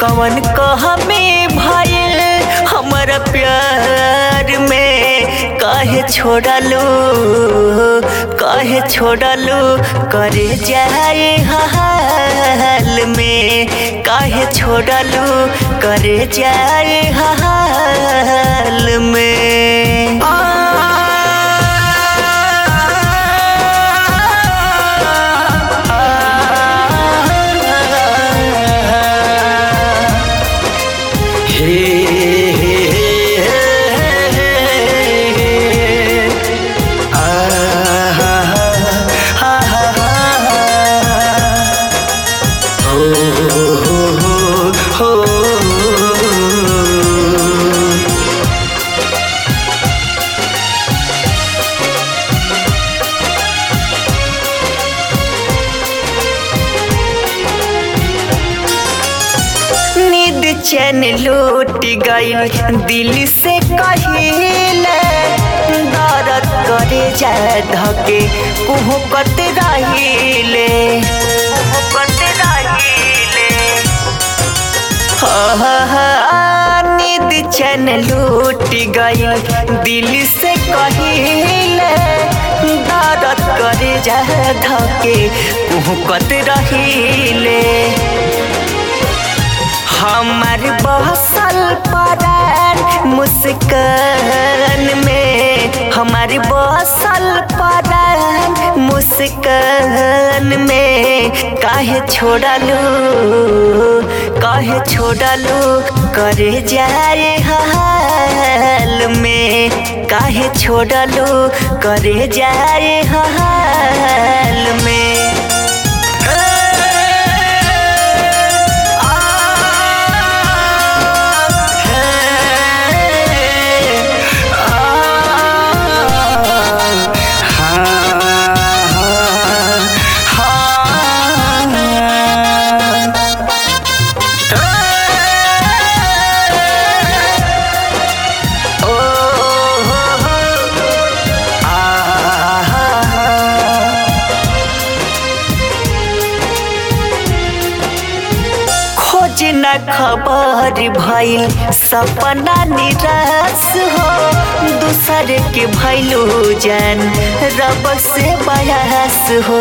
कवन कहमे भइल हमरा प्यार में काहे छोड़लू काहे छोड़लू करे जाए हाल में काहे छोड़लू करे जाए हाल में नींद चैन लूट गई दिल से कहिले दर्द करे जाए धके कुहकत रहिले कुहकत रहिले नींद चैन लूट गई दिल से कहिले दर्द करे जाए धके कुहकत रहिले हमार बसल परान मुस्कान में हमार बसल परान मुस्कान में काहे छोड़लू काहे छोड़लू करे जाए हाल में काहे छोड़लू करे जाए हाल में खोज न खबर भइल सपना निराश हो दूसर के भैलू जान रब से बयास हो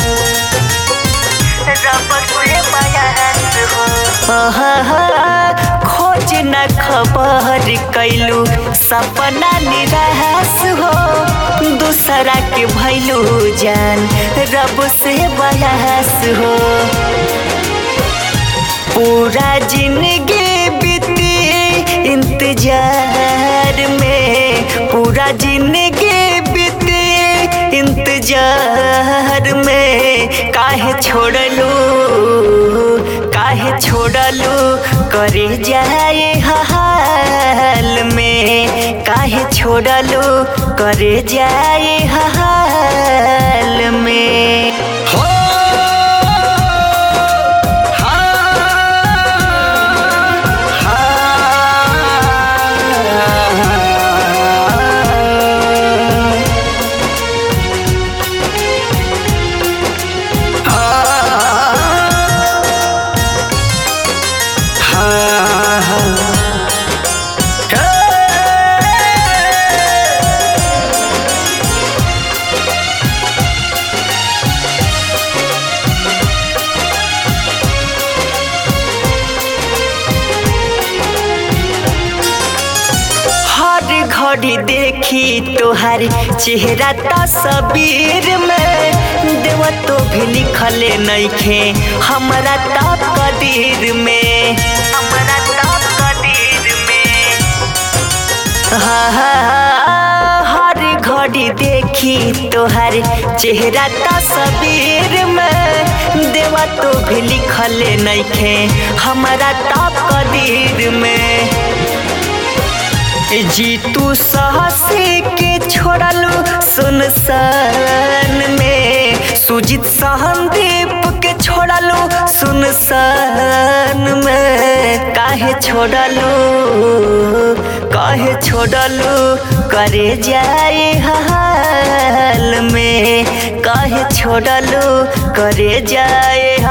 रब से बयास हो खोज न खबर कैलू सपना निराश हो दूसरा के भैलू जान रब से बयास हो पूरा जिंदगी बीती इंतजार में पूरा जिंदगी बीती इंतजार में काहे छोड़लू काहे छोड़लू करे जाए हाल में काहे छोड़लू करे जाए हाल में हो हर घड़ी देखी तोहर चेहरा तस्वीर में देव तो भी लिखले नइखे हमरा ता कदीर में हमरा ता कदीर में हाँ, हाँ, हर घड़ी देखी तोहर चेहरा तस्वीर में देवा तो भी लिखले नइखे हमरा ता कदीर में जीतू साहसी के छोड़लू सुनसान में सुजीत सहनदीप के छोड़लू सुनसान में काहे छोड़लू काहे छोड़लू करे जाए हाल में काहे छोड़लू करे जाए